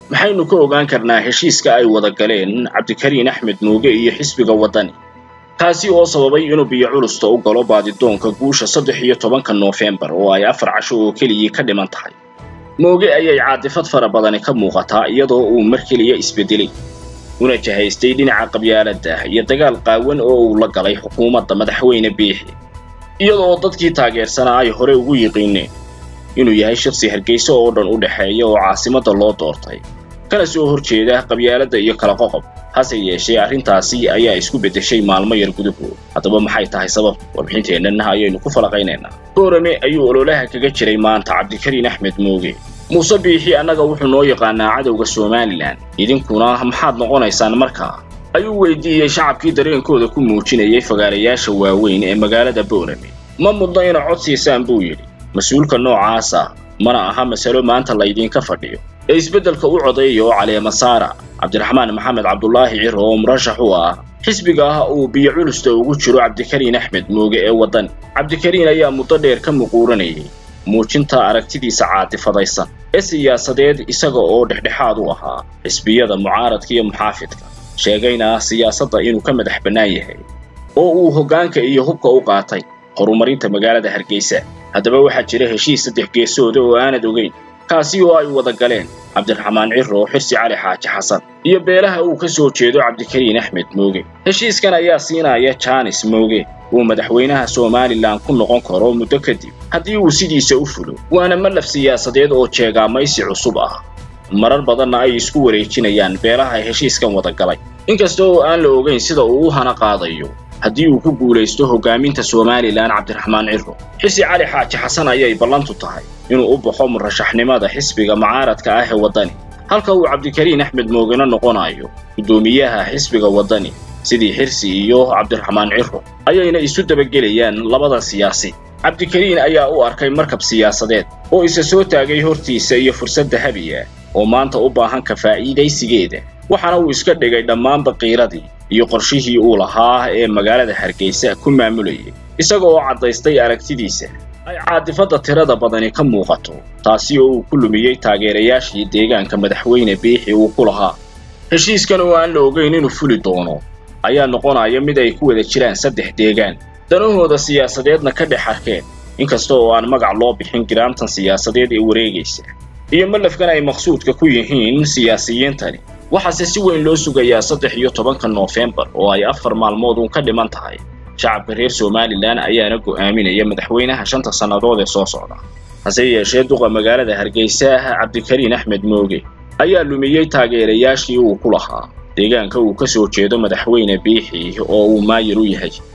maxaynu ka ogaan karnaa heshiiska ay wada galeen cabdikariin axmed mooge iyo xisbiga waddani kaasi oo sababay inuu biyo culusta u galo baadidoonka guusha saddex iyo tobanka noofembar oo ay afar casho oo keliyii ka dhiman tahay mooge ayay caadifad fara badani ka muuqataa iyadoo uu mar keliya isbedelay una jahaystay dhinaca qabyaaladda iyo dagaal qaawan oo uu la galay xukuumadda madaxweyne biixi iyadoo dadkii taageersanaa ay hore ugu yiqiineen inuu yahay shakhsi hargeysa oo dhan u dhexeeya oo caasimadda loo doortay kana soo hor jeeda qabyaaladda iyo kala qoqob hase yeeshee arrintaasi ayaa isku beddeshay maalmo yar gudahood haddaba maxay tahay sabab warbixinteennan ayaynu ku falaqaynaynaa boorame ayuu ololaha kaga jiray maanta cabdikariin axmed mooge muuse biixi annaga wuxuu noo yaqaanaa cadowga somalilan idinkuna maxaad noqonaysaan markaa ayuu weydiiyey shacabkii dareenkooda ku muujinayay fagaarayaasha waaweyn ee magaalada boorame ma mudno ina cod siisaan buu yidhi mas-uulka noocaasa mana aha masalo maanta laydinka fadhiyo ee isbeddelka u codeeya oo caleema saara cabdiraxmaan maxamed cabdulaahi ciro oo murashax u ah xisbiga ah uu biyo culusta ugu jiro cabdikariin axmed mooge ee waddan cabdikariin ayaa muddo dheer ka muquuranayay muujinta aragtidiisa caatifadaysan ee siyaasadeed isaga oo dhexdhexaad u ahaa xisbiyada mucaaradka iyo muxaafidka sheegayna siyaasadda inuu ka madax bannaan yahay oo uu hoggaanka iyo hubka u qaatay horumarinta magaalada hargeysa haddaba waxaa jira heshiis saddex geesooda oo aanad ogeyn kaasi oo ay wada galeen cabdiraxmaan ciro xirsi cali xaaji xasan iyo beelaha uu ka soo jeedo cabdikariin axmed mooge heshiiskan ayaa siinaya jaanis mooge uu madaxweynaha somalilan ku noqon karo muddo kadib haddii uu sidiisa u fulo waana malaf siyaasadeed oo jeegaamaysi cusub ah marar badanna ay isku wareejinayaan beelaha heshiiskan wada galay inkasta oo aan la ogeyn sida uu u hana qaadayo haddii uu ku guulaysto hoggaaminta somalilan cabdiraxmaan ciro xisi cali xaaji xasan ayay ballantu tahay inuu u baxo murashaxnimada xisbiga mucaaradka ah ee waddani halka uu cabdikariin axmed moogena noqonayo guddoomiyaha xisbiga waddani sidii xirsi iyo cabdiraxmaan ciro ayayna isu dabagelayaan labada siyaasi cabdikariin ayaa u arkay markab siyaasadeed oo isa soo taagay hortiisa iyo fursad dahabiya oo maanta u baahan ka faa'iidaysigeeda waxaana uu iska dhigay dhammaanba qiiradii iyo qorshihii uu lahaa ee magaalada hargeysa ku maamulayay isaga oo caddaystay aragtidiisa ay caadifadda tirada badani ka muuqato taasi oo uu ku lumiyey taageerayaashii deegaanka madaxweyne biixi uu ku lahaa heshiiskan oo aan la ogeyn inuu fuli doono ayaa noqonaya mid ay ku wada jiraan saddex deegaan danahooda siyaasadeedna ka dhex arkeen inkasta oo aan magac loo bixin giraamtan siyaasadeed ee wareegaysa iyo malafkan ay maqsuudka ku yihiin siyaasiyiintani waxaase si weyn loo sugayaa saddex iyo tobanka noofembar oo ay afar maalmood uun ka dhiman tahay shacabka reer somalilan ayaana go'aaminaya madaxweynaha shanta sannadood ee soo socda hase yeeshee duqa magaalada hargeysa cabdikariin axmed mooge ayaa lumiyey taageerayaashii uu ku lahaa deegaanka uu ka soo jeedo madaxweyne biixi oo uu maayir u yahay